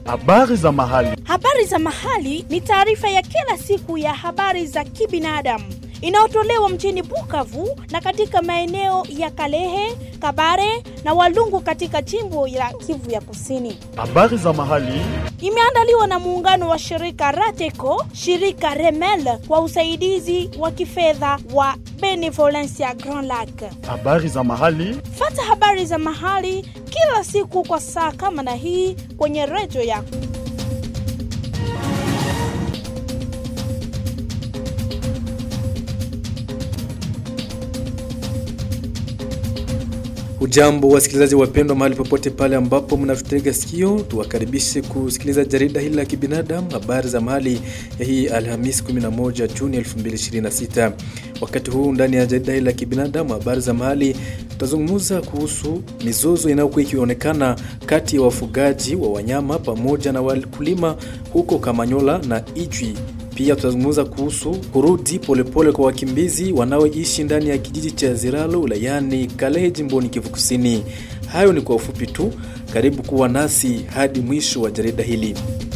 Habari za mahali. Habari za mahali ni taarifa ya kila siku ya habari za kibinadamu inayotolewa mjini Bukavu na katika maeneo ya Kalehe, Kabare na Walungu katika jimbo la Kivu ya Kusini. Habari za mahali. Imeandaliwa na muungano wa shirika Rateco, shirika Remel kwa usaidizi wa kifedha wa Benevolencia Grand Lac. Habari za mahali. Fata habari za mahali kila siku kwa saa kama na hii kwenye redio yako. Ujambo wasikilizaji wapendwa, mahali popote pale ambapo mnatutega sikio, tuwakaribishe kusikiliza jarida hili la kibinadamu, habari za mahali ya hii Alhamisi 11 Juni 2026. Wakati huu ndani ya jarida hili la kibinadamu, habari za mahali, tutazungumza kuhusu mizozo inayokuwa ikionekana kati ya wafugaji wa wanyama pamoja na wakulima huko Kamanyola na Ijwi. Pia tutazungumza kuhusu kurudi polepole kwa wakimbizi wanaoishi ndani ya kijiji cha Ziralo wilayani Kalehe jimboni Kivu Kusini. Hayo ni kwa ufupi tu. Karibu kuwa nasi hadi mwisho wa jarida hili.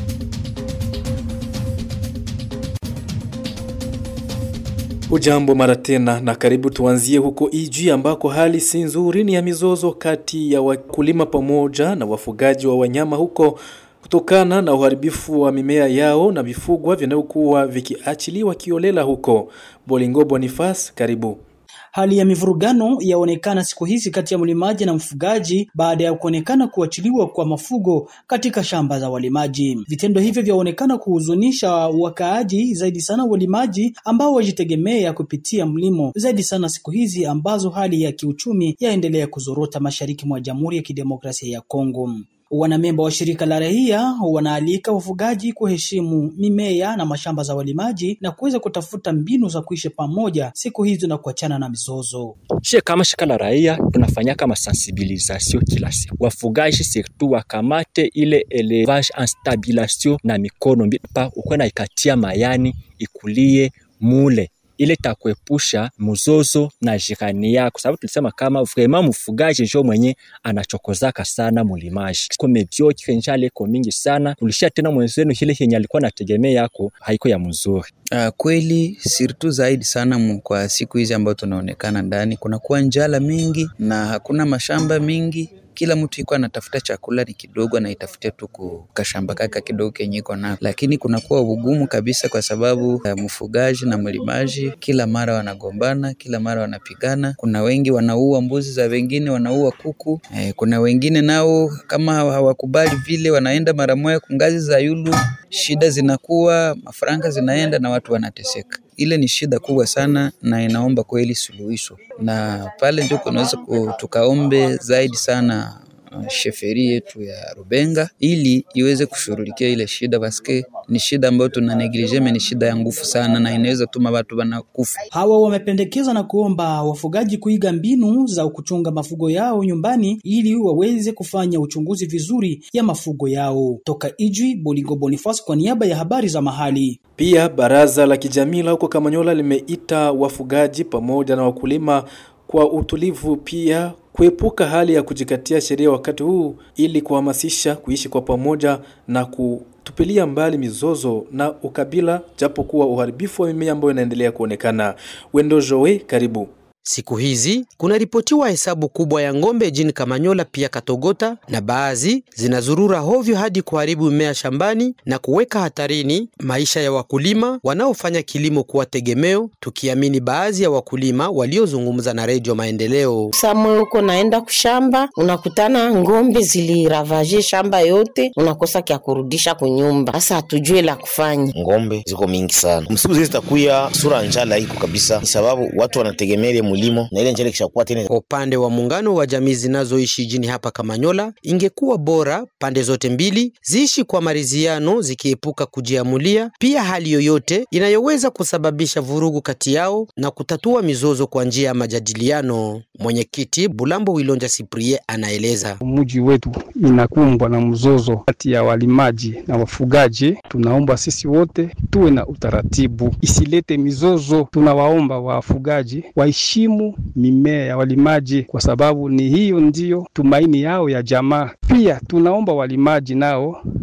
Ujambo mara tena na karibu. Tuanzie huko Ijwi ambako hali si nzuri, ni ya mizozo kati ya wakulima pamoja na wafugaji wa wanyama huko kutokana na uharibifu wa mimea yao na vifugwa vinavyokuwa vikiachiliwa kiolela huko. Bolingo Bonifas, karibu. Hali ya mivurugano yaonekana siku hizi kati ya mlimaji na mfugaji baada ya kuonekana kuachiliwa kwa mafugo katika shamba za walimaji. Vitendo hivyo vyaonekana kuhuzunisha wakaaji, zaidi sana walimaji ambao wajitegemea kupitia mlimo, zaidi sana siku hizi ambazo hali ya kiuchumi yaendelea kuzorota mashariki mwa Jamhuri ya Kidemokrasia ya Kongo. Wanamemba wa shirika la raia wanaalika wafugaji kuheshimu mimea na mashamba za walimaji na kuweza kutafuta mbinu za kuishi pamoja siku hizi na kuachana na mizozo. Shie kama shirika la raia tunafanya kama sensibilisation kila siku, wafugaji surtout wakamate ile elevage en stabilation na mikono pa ukwe na ikatia mayani ikulie mule ile takuepusha mzozo na jirani yako, sababu tulisema kama vraiment mfugaji njo mwenye anachokozaka sana mulimaji ko mediocre njale iko mingi sana, tulishia tena mwenzenu ile yenye alikuwa anategemea yako haiko ya mzuri. Uh, kweli sirtu zaidi sana mu, kwa siku hizi ambayo tunaonekana ndani kunakuwa njala mingi na hakuna mashamba mingi kila mtu iko anatafuta chakula ni kidogo, anaitafutia tu kashamba kaka kidogo kenye iko nako, lakini kunakuwa ugumu kabisa, kwa sababu uh, mfugaji na mlimaji kila mara wanagombana, kila mara wanapigana. Kuna wengi wanaua mbuzi za wengine, wanaua kuku eh, kuna wengine nao kama hawakubali vile, wanaenda mara moja kungazi za yulu, shida zinakuwa, mafaranga zinaenda na watu wanateseka. Ile ni shida kubwa sana na inaomba kweli suluhisho, na pale ndio kunaweza tukaombe zaidi sana sheferi yetu ya Rubenga ili iweze kushughulikia ile shida, paske ni shida ambayo tuna neglige, ni shida ya nguvu sana na inaweza tuma watu wanakufa. Hawa wamependekeza na kuomba wafugaji kuiga mbinu za kuchunga mafugo yao nyumbani ili waweze kufanya uchunguzi vizuri ya mafugo yao. Toka Ijwi, Bolingo Boniface kwa niaba ya habari za mahali. Pia baraza la kijamii la huko Kamanyola limeita wafugaji pamoja na wakulima kwa utulivu, pia kuepuka hali ya kujikatia sheria wakati huu ili kuhamasisha kuishi kwa pamoja na kutupilia mbali mizozo na ukabila, japo kuwa uharibifu wa mimea ambayo inaendelea kuonekana. Wendo Joe, karibu. Siku hizi kunaripotiwa hesabu kubwa ya ng'ombe jini Kamanyola pia Katogota, na baadhi zinazurura hovyo hadi kuharibu mimea shambani na kuweka hatarini maisha ya wakulima wanaofanya kilimo kuwa tegemeo, tukiamini baadhi ya wakulima waliozungumza na Redio Maendeleo. Samwe huko naenda kushamba, unakutana ng'ombe ziliravaje shamba yote, unakosa kya kurudisha kunyumba. Sasa hatujue la kufanya. Ng'ombe ziko mingi sana, msiku zile zitakuya sura njala iko kabisa, ni sababu watu wanategemea mulimo na ile njele kishakuwa tena. Kwa upande wa muungano wa jamii zinazoishi jini hapa Kamanyola, ingekuwa bora pande zote mbili ziishi kwa maridhiano, zikiepuka kujiamulia pia hali yoyote inayoweza kusababisha vurugu kati yao na kutatua mizozo kwa njia ya majadiliano. Mwenyekiti Bulambo Wilonja Siprie anaeleza. Mji wetu inakumbwa na mzozo kati ya walimaji na wafugaji. Tunaomba sisi wote tuwe na utaratibu, isilete mizozo. Tunawaomba wafugaji waheshimu mimea ya walimaji, kwa sababu ni hiyo ndiyo tumaini yao ya jamaa. Pia tunaomba walimaji nao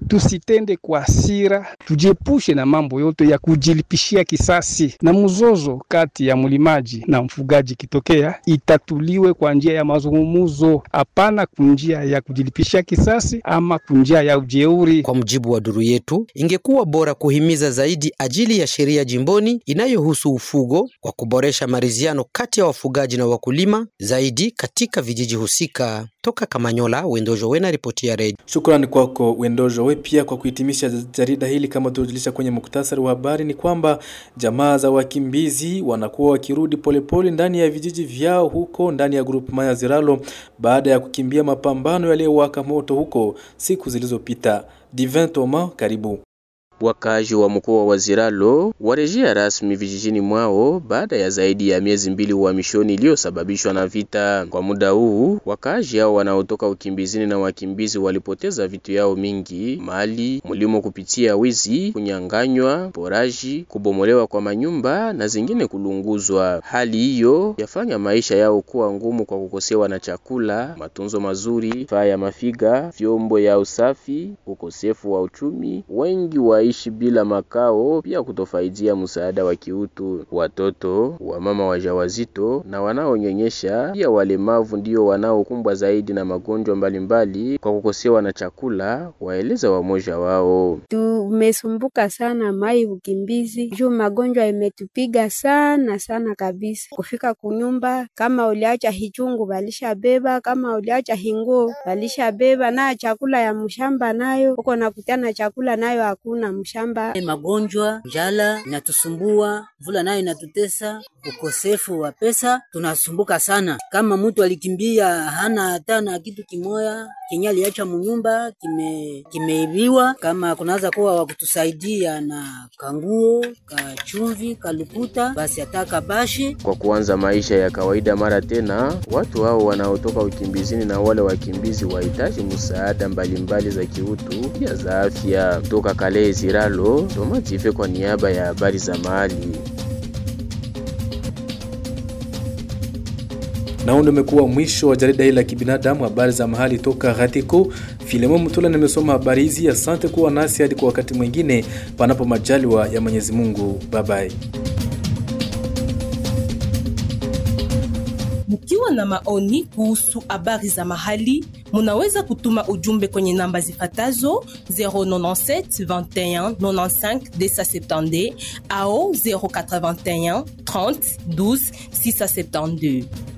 tusitende kwa hasira, tujiepushe na mambo yote ya kujilipishia kisasi, na mzozo kati ya mlimaji na mfugaji kitokea, itatuliwe kwa njia ya mazungumzo, hapana kunjia ya kujilipishia kisasi ama kunjia ya ujeuri. Kwa mujibu wa duru yetu, ingekuwa bora kuhimiza zaidi ajili ya sheria jimboni inayohusu ufugo kwa kuboresha maridhiano kati ya wafugaji na wakulima zaidi katika vijiji husika. Toka Kamanyola, Wendojo Wena, ripoti ya redio. Shukrani kwako Wendojo. We pia kwa kuhitimisha jarida hili, kama tulivyojulisha kwenye muktasari wa habari, ni kwamba jamaa za wakimbizi wanakuwa wakirudi polepole ndani ya vijiji vyao huko ndani ya grupu ya Ziralo baada ya kukimbia mapambano yaliyowaka moto huko siku zilizopita. Divin Thomas, karibu. Wakazi wa mkoa wa Ziralo warejea rasmi vijijini mwao baada ya zaidi ya miezi mbili uhamishoni iliyosababishwa na vita. Kwa muda huu, wakazi hao wanaotoka ukimbizini na wakimbizi walipoteza vitu yao mingi, mali, mlimo kupitia wizi, kunyanganywa, poraji, kubomolewa kwa manyumba na zingine kulunguzwa. Hali hiyo yafanya maisha yao kuwa ngumu kwa kukosewa na chakula, matunzo mazuri, vifaa ya mafiga, vyombo ya usafi, ukosefu wa uchumi. Wengi wa ishi bila makao, pia kutofaidia msaada wa kiutu. Watoto, wamama wajawazito na wanaonyonyesha, pia walemavu ndio wanaokumbwa zaidi na magonjwa mbalimbali kwa kukosewa na chakula, waeleza wamoja wao. Tumesumbuka sana mai ukimbizi juu magonjwa imetupiga sana sana kabisa. Kufika kunyumba, kama uliacha hichungu balisha beba, kama uliacha hinguo balisha beba, nayo chakula ya mshamba nayo uko nakutana chakula nayo hakuna mshamba. Magonjwa, njala inatusumbua, mvula nayo inatutesa, ukosefu wa pesa tunasumbuka sana. Kama mtu alikimbia hana hata na kitu kimoya kenye aliacha munyumba kime kimeibiwa, kama kunaweza kuwa wa kutusaidia na kanguo, kachumvi, kalukuta, basi hata kabashi. Kwa kuanza maisha ya kawaida mara tena, watu hao wanaotoka ukimbizini na wale wakimbizi wahitaji msaada mbalimbali za kiutu, pia za afya. Kutoka Kale Ziralo, Tomative kwa niaba ya habari za mahali. Na huu ndio umekuwa mwisho wa jarida hili la kibinadamu, habari za mahali toka Ghatiko. Filemon Mutula nimesoma habari hizi. Asante kuwa nasi hadi kwa wakati mwingine, panapo majaliwa ya Mwenyezi Mungu. Bye bye. Mkiwa na maoni kuhusu habari za mahali, munaweza kutuma ujumbe kwenye namba zifatazo 097 21 95 270 au 081 30 12 672.